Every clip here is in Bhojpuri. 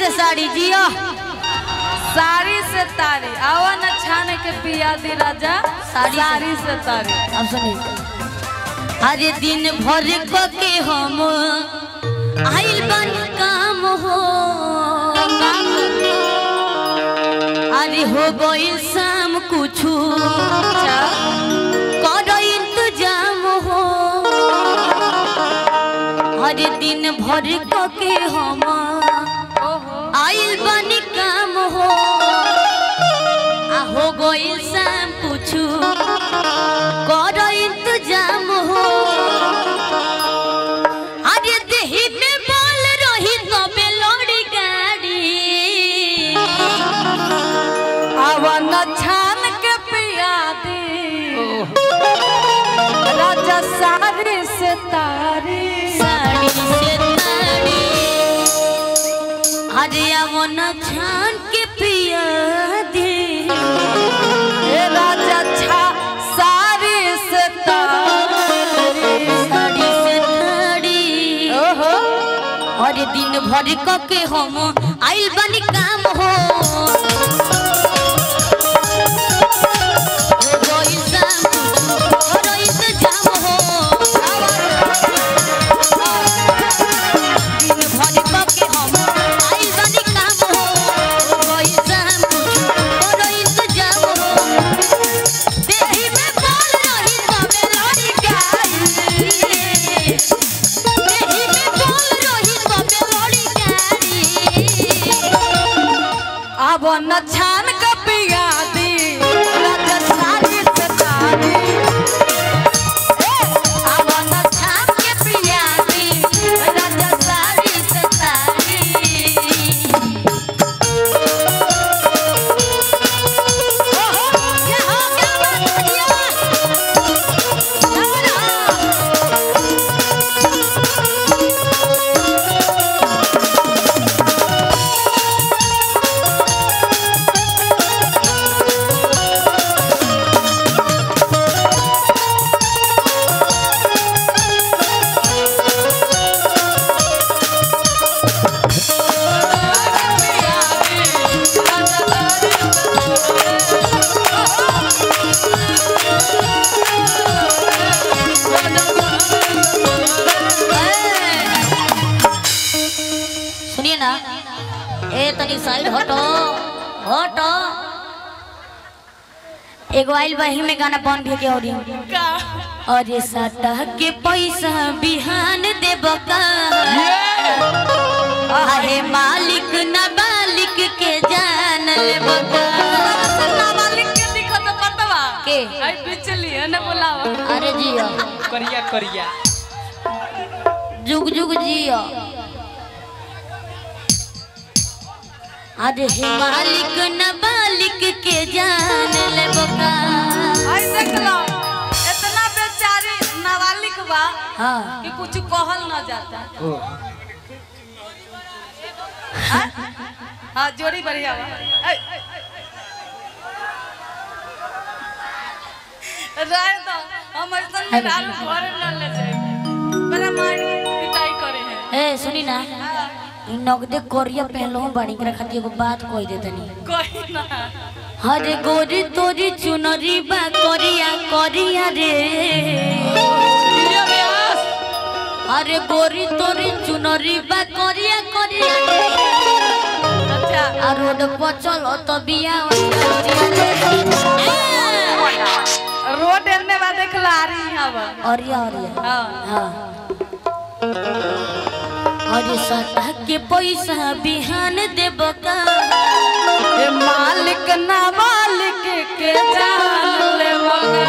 से साड़ी जियो साड़ी से तारी आवा न छाने के पिया दी राजा साड़ी से- साड़ी से तारी अब सुनिए अरे दिन भर क के हम आइल बन काम हो अरे हो गइल शाम कुछु कर इंतजाम हो अरे दिन भर क के हम ओहो आइल बनी काम हो आ हो गइल शाम कुछु कर इंतजाम हो अरे देही में बोल रही तबे लड़ी गाड़ी आवा न छान के पिया दी राजा साड़ी से तारी साड़ी से ताड़ी अरे आवो न छान के पिया दे ए राजा छा साड़ी से तारी साड़ी से ताड़ी ओहो और दिन भर क के हम आइल बनी काम हो हो गइल शाम, करो इंतजाम हो। दिन भर क के हम आइल बनी काम हो। हो गइल शाम, करो इंतजाम हो। देही में बोल रही तबे लड़ी गाई। देही में बोल रही तबे लड़ी गाई। अब न छान के पिया दी राजा साड़ी से तारी अब न छाप के पिया दी, राजा साड़ी से तारी। ओहो, क्या हो, क्या बात करिया? क्या रहा? सुनिए ना ए तनी साइड हटो हटो एगो आइल बही में गाना बन भी के औरी अरे सटा के पैसा बिहान देब का अरे मालिक न मालिक के जान लेब का मालिक के दिखत पतवा के? आई बिचली है ना बोलावा अरे जियो करिया करिया जुग जुग जियो अरे हे मालिक न मालिक के जान लेब का आई देख लो इतना बेचारी नाबालिग बा हाँ कि कुछ कहल न जाता हाँ? हाँ जोड़ी बढ़िया बा ऐ, रहे तो हम ऐसन में आलू घरे न ले जाए बड़ा मारी पिटाई करे हैं ए सुनी ना इ नगदे कोरिया पहलो बाड़ी के खातिर एगो बात कह दे तनी कोई ना हरे गोरी तोरी चुनरी बा कोरिया कोरिया रे अरे गोरी तोरी चुनरी बा कोरिया कोरिया रे अच्छा आ रोड पर चलो तो बिया रोड एने बा देखला आ रही यहाँ बा अरिया अरिया हाँ हाँ अरे सटा के पैसा बिहान देब का ये मालिक ना मालिक के जान ले मगा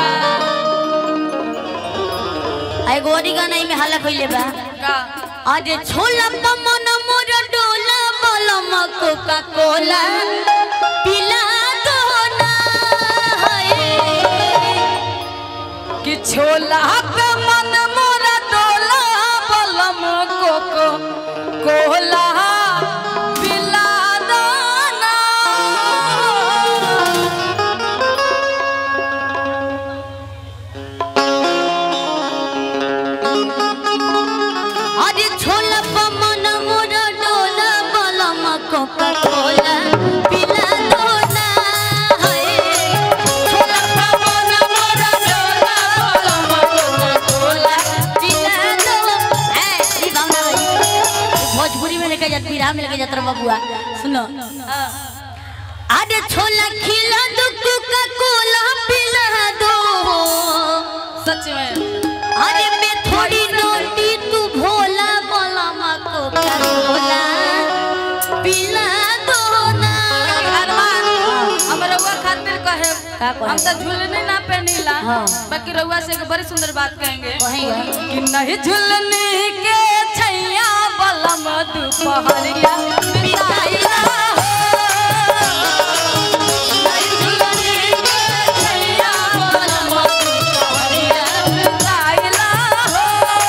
आई गोरी गाना में हल्ला कइले बा का अरे छोला पमन मोर डोला मलम कोका कोला पिला दो ना हाय कि छोला पे मन मोरा डोला बलम कोको कोला पिला दाना अरे छोला पमन मोर कोका कोला पिला दो ना हाय छोला पवन मोरा छोला कोका कोला पिला दो ए ई भावना भाई भोजपुरी में लेके जात बिरहा में लेके जात रे बबुआ सुनो अरे छोला खिला दो कोका कोला पिला दो सच में अरे मैं थोड़ी नोटी तू भोला बोला माँ को क्या बोला पिला दो ना अरमान हम रउआ खातिर कहे का कहे? हम तो झुलनी ना पहनीला हाँ। बाकी रउआ से एक बड़ी सुंदर बात कहेंगे कहेगा कि नहीं झुलनी के छैया बलम दुपहरिया बिताइला हो। नहीं झुलनी के छैया बलम दुपहरिया बिताइला हो।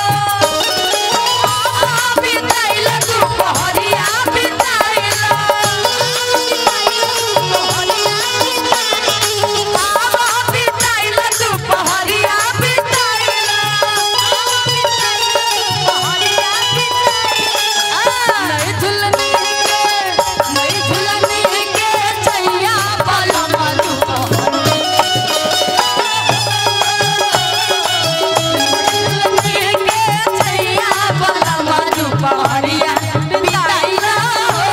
बिताइला दुपहरिया बिताइला। आवा बिताइला दुपहरिया बिताइला। नहीं झुलनी के नहीं झुलनी के छैया बलम दुपहरिया के छैया बलम दुपहरिया बिताइला हो।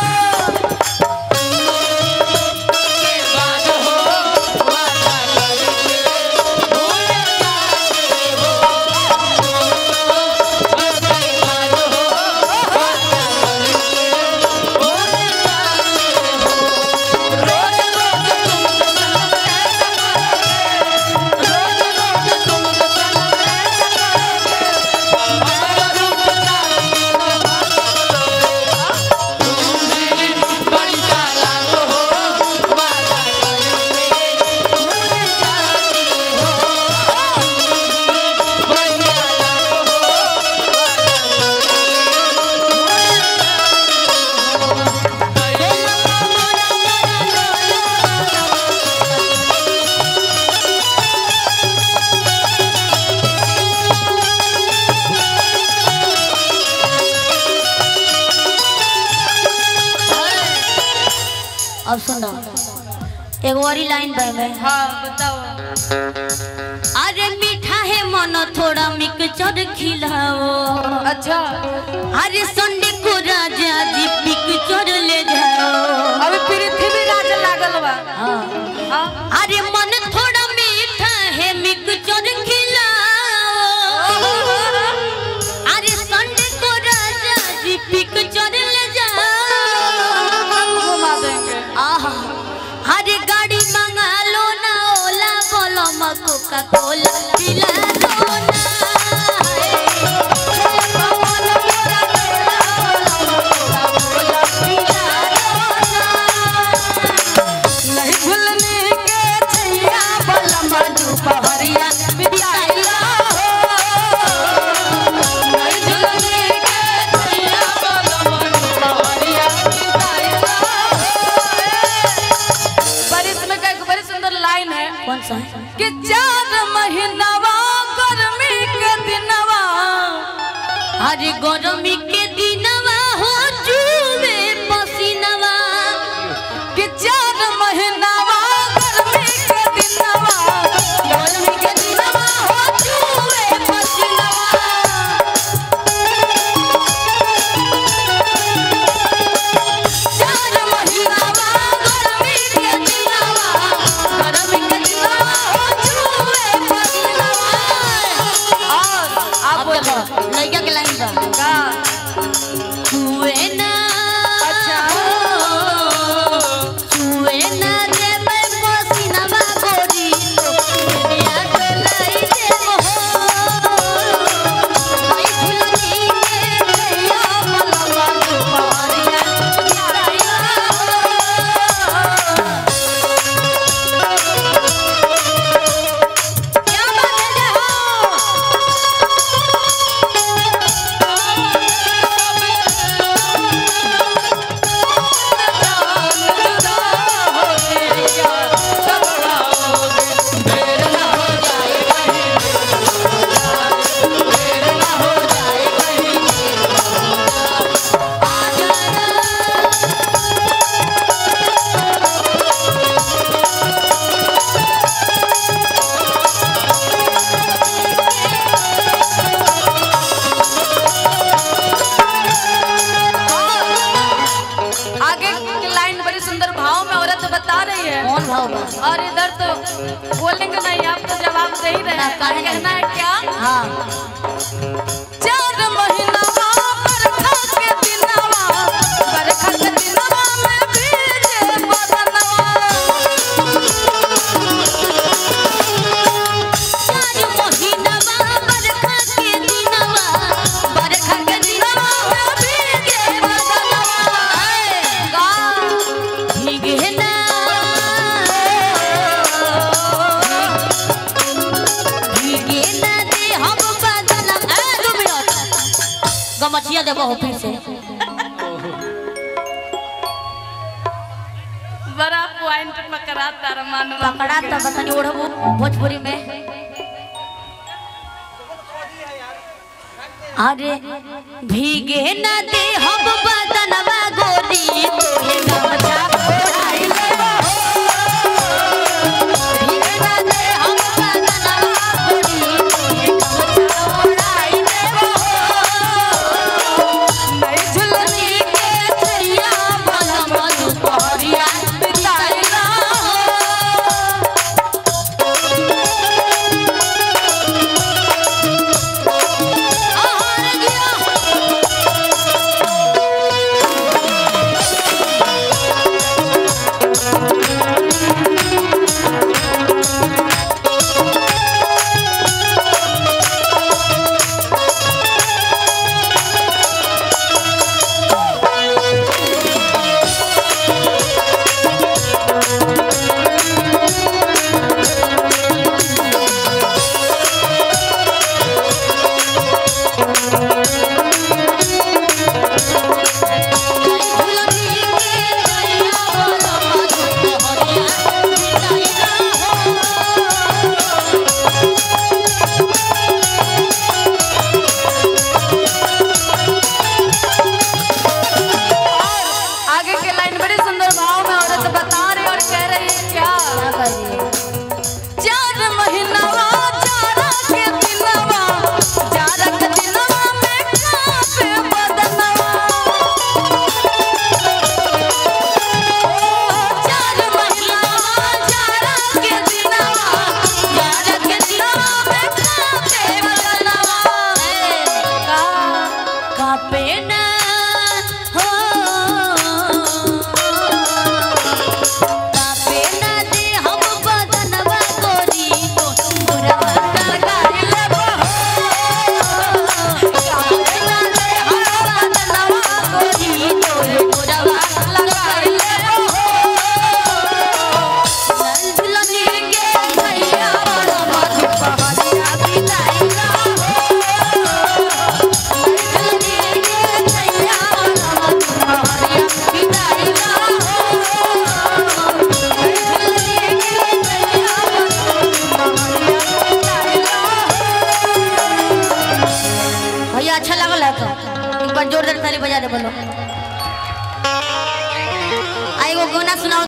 अब सुनो एगो और लाइन बह में हाँ बताओ अरे मीठा है मन थोड़ा मिक्सचर खिलाओ अच्छा अरे संडे को राजा जी पिक्चर ले जाओ अभी पृथ्वी राज लागल बा हाँ हाँ अरे मन थोड़ा मीठा है मिक्सचर खिलाओ अरे संडे को राजा जी पिक्चर ले जाओ घुमा देंगे आहा अरे गाड़ी मंगा लो ना ओला बोलो कोका कोला पिला दो ना नहीं झुलने के छैया बलम दुपहरिया बिताइला हो नहीं झुलने के छैया बलम दुपहरिया बिताइला हो बारिश में का एक बड़ी सुंदर लाइन है कौन सा कि चार महीनावा गर्मी के दिनवा अरे गरमी के दिनवा हो जुवे पसीनवा कि चार महीनावा गर्मी के दिनवा गर्मी के दिनवा हो जुए पसीनवा चार महीनावा गर्मी के दिनवा गर्मी के दिनवा हो जुए पसीनवा और आप अब देखो लड़का के लाइन पर का बता रही है कौन भाव बा और इधर तो बोलेंगे नहीं आप तो जवाब दे ही रहे हैं काहे नहीं? कहना है क्या हाँ चार महीना बरखा के दिनवा बरखा के दिनवा में भीजे बदनवा चार महीनवा बरखा के दिनवा बरखा के दिनवा में भीगे बदनवा का भीगे ना भीगे ना दे हम बदनवा ए दो मिनट गमछिया देबो हो फिर से बड़ा पॉइंट पकड़ा तार मानवा पकड़ा त बतानी ओढ़बू भोजपुरी में अरे भीगे न दे हम बदनवा गोरी तोहे गमछा ओढ़ाई लेबो भीगे न दे हम बदनवा गोरी तोहे गमछा ओढ़ाई लेबो नहीं झुलनी के छैया मन मन तोहरिया बिताइला आहार गिया झुलनी के छैया मन मन तोहरिया बिताइला आगे के लाइन बड़ी सुंदर भाव में औरत बता रही और कह रही है क्या चार महीनावा चारा के दिनवा चारा के दिनवा में कापे बदनवा चार महीनावा चारा के दिनवा चारा के दिनवा में कापे बदनवा कापे ना हो कापे ना दे हम बदनवा गोरी तो मुरवा लगाई लेबो कापे ना दे हम बदनवा गोरी तो मुरवा लगाई लेबो नंदलनी के छैया मन मधु पहरिया बिताइला नंदलनी के छैया मन मधु पहरिया बिताइला नंदलनी के छैया मन मधु पहरिया बिताइला भैया अच्छा लगल है तो एक बार जोरदार ताली बजा दे बोलो आई वो गाना सुनाओ